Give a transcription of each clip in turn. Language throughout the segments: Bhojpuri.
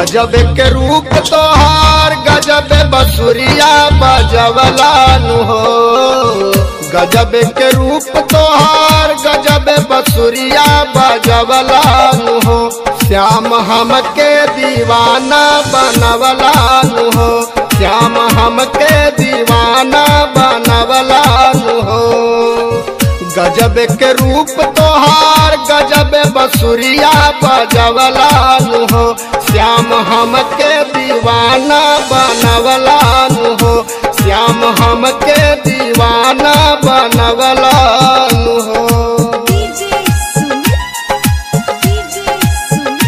गजब के रूप तोहार गजब बसुरिया बजवलानु हो गजब के रूप तोहार गजब बसुरिया बजवलानु हो श्याम हमके दीवाना बनवलानु हो श्याम हमके दीवाना बनवलानु हो गजब के रूप तोहार गजब बसुरिया बजवलानु हो श्याम हमके दीवाना बनवलानु हो श्याम हमके दीवाना बनवलानु हो DJ Sumit, DJ Sumit,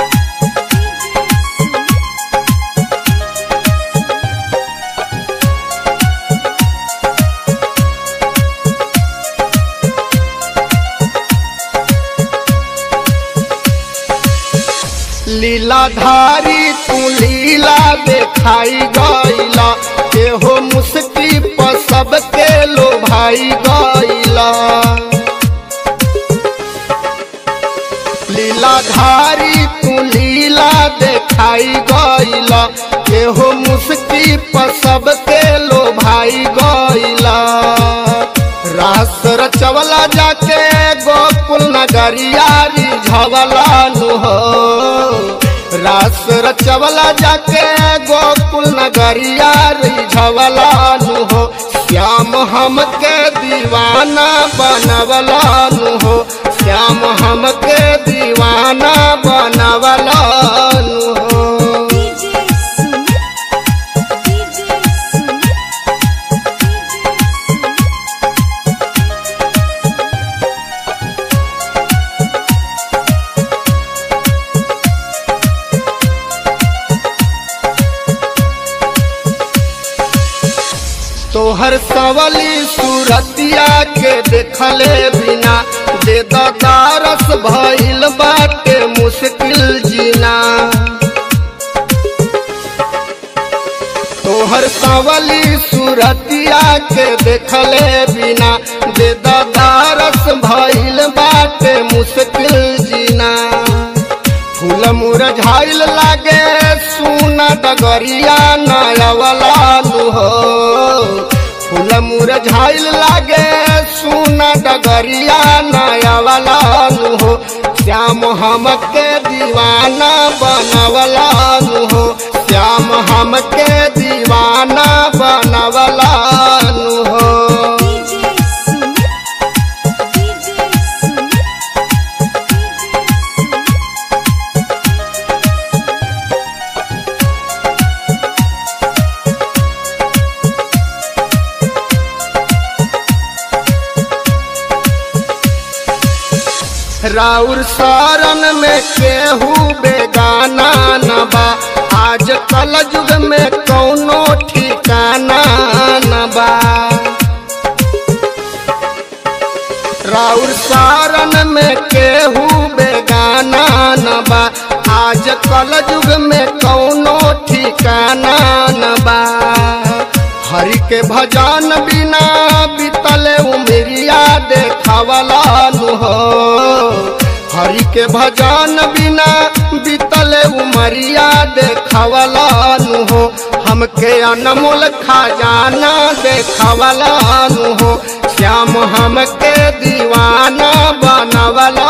DJ Sumit. लीलाधारी तू लीला देखाई गईला एहो मुस्की पर सबके लो भाई गईला लीलाधारी तू लीला देखाई गईला एहो मुस्की पर सबके लो भाई गईला रास रचवला जाके गोकुल नगरिया रिझवला नु हो रास रचवला जाके गोकुल नगरिया रिझवला नु हो श्याम हमके दीवाना बनवला नु हो श्याम हमके दीवाना बनवला नु हो DJ Sumit, DJ Sumit, DJ Sumit. तोहर सवली सूरतिया के देखले बिना दे दारस भइल बाटे मुश्किल जीना तोहर सवली सूरतिया के देखले बिना दे दारस भइल बाटे मुश्किल जीना फूल मुरझाइल लागे सुना डगरिया नयवला नु हो फूल मुरझाइल लागे सुना डगरिया नयवला नु हो श्याम हमके दीवाना बनवला नु हो श्याम हमके दीवाना बनवला नु हो DJ Sumit, DJ Sumit, DJ Sumit. राउर सारन में केहू बेगाना न बा आज कल युग में कौनो ठिकाना न बा राउर सारन में केहू बेगाना न बा आज कल युग में कौनो ठिकाना न बा हरि के भजन बिना बीतले उमरिया देखावला नु हो हरि के भजन बिना बीतले उमरिया देखावला नु हो हमके अनमोल खजाना देखावला नु हो श्याम हमके दीवाना बनवला